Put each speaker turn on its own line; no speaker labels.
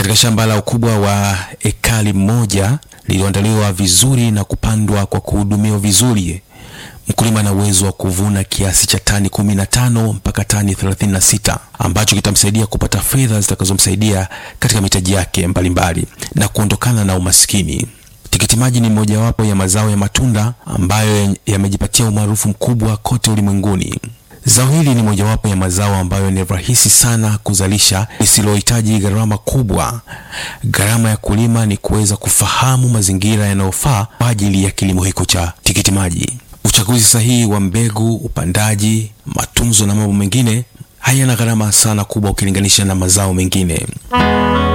katika shamba la ukubwa wa ekari moja lililoandaliwa vizuri na kupandwa kwa kuhudumiwa vizuri, mkulima ana uwezo wa kuvuna kiasi cha tani 15 mpaka tani 36 ambacho kitamsaidia kupata fedha zitakazomsaidia katika mitaji yake mbalimbali na kuondokana na umaskini. Tikiti maji ni mojawapo ya mazao ya matunda ambayo yamejipatia umaarufu mkubwa kote ulimwenguni. Zao hili ni mojawapo ya mazao ambayo ni rahisi sana kuzalisha, lisilohitaji gharama kubwa. Gharama ya kulima ni kuweza kufahamu mazingira yanayofaa kwa ajili ya kilimo hiko cha tikiti maji. Uchaguzi sahihi wa mbegu, upandaji, matunzo na mambo mengine hayana gharama sana kubwa ukilinganisha na mazao mengine.